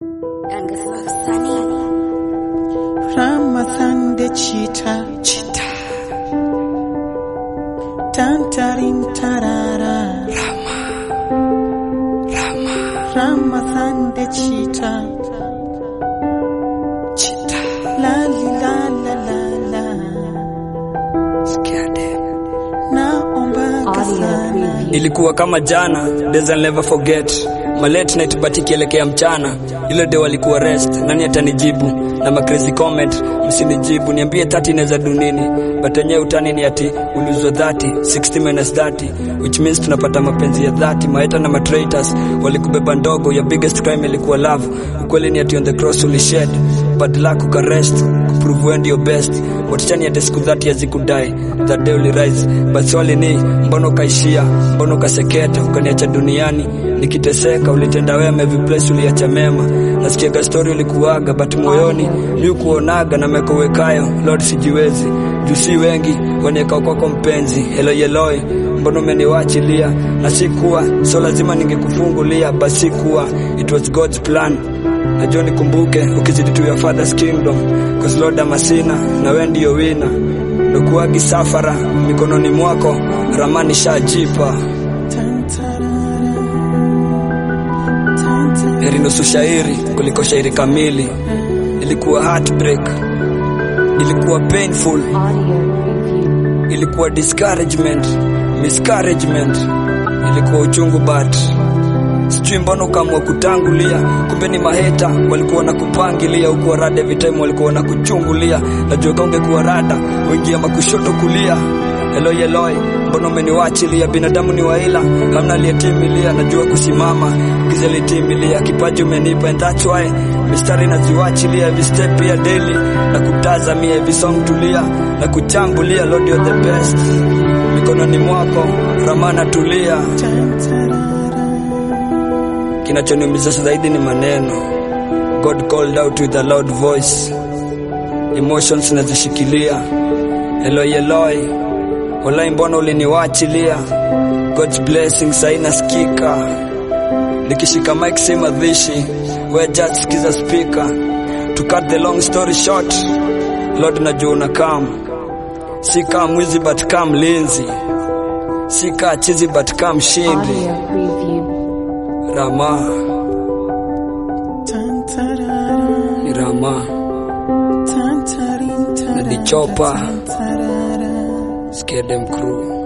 Ramadan da cheetah, cheetah. Tantarin tarara. Rama, Rama. Ramadan da cheetah, cheetah. La li la la la la. Scared. Naomba sana. Ilikuwa kama jana, days I'll never forget. Ma late night but ikielekea mchana, ile day walikuwa rest, nani atanijibu? Na ma crazy comment, msinijibu, niambie 30 inaweza do nini? But yenyewe utani ni ati ulizwa 30, 60 minus 30, which means tunapata mapenzi ya 30. Maeta na matraitors walikubeba ndogo, your biggest crime ilikuwa love. Ukweli ni ati on the cross ulished, bad luck ukarest, kuprove wewe ndio best. Watichani ati siku 30 hazikudai, that day ulirise, but swali ni mbona ukaishia, mbona ukaseketa, ukaniacha duniani nikiteseka, ulitenda wema every place uliacha mema. Nasikiaga story ulikuaga, but moyoni mi ukuonaga na mekowekayo, Lord sijiwezi juu si wengi wanieka kwako mpenzi, Eloi Eloi, mbona umeniwachilia? Na sikuwa so lazima ningekufungulia, basi kuwa it was God's plan. Najua nikumbuke ukizidi to your father's kingdom, cause Lord amasina na wewe ndio wina Nukuagi safara mikononi mwako, ramani shajipa heri nusu shairi kuliko shairi kamili. Ilikuwa heartbreak, ilikuwa painful, ilikuwa discouragement, miscouragement, ilikuwa uchungu but sijui mbona ukaamua kutangulia, kumbe ni maheta walikuwa na kupangilia, ukuwa rada every time walikuwa na kuchungulia. Najua kama ungekuwa rada uingia makushoto kulia. Eloi Eloi, mbona umeniwachilia? Binadamu ni waila, hamna aliyetimilia. Najua kusimama, giza litimilia. Kipaji umenipa and that's why mistari naziwachilia every step ya daily na kutazamia every song tulia na kuchambulia. Lord you're the best, mikononi mwako ramana tulia. Kinachoniumiza zaidi ni maneno. God called out with a loud voice, emotions nazishikilia. Eloi Eloi, walai mbona uliniwachilia? God's blessing sai nasikika, nikishika mic si madhishi, we just sikiza speaker. To cut the long story short, Lord najua una come, si kaa mwizi but kaa mlinzi, si kaa chizi but kaa mshindi. Audio preview. Rama Tantarara. ni Rama, Tantarin tarara. Nadichopa. Tantarara. Scare them crew.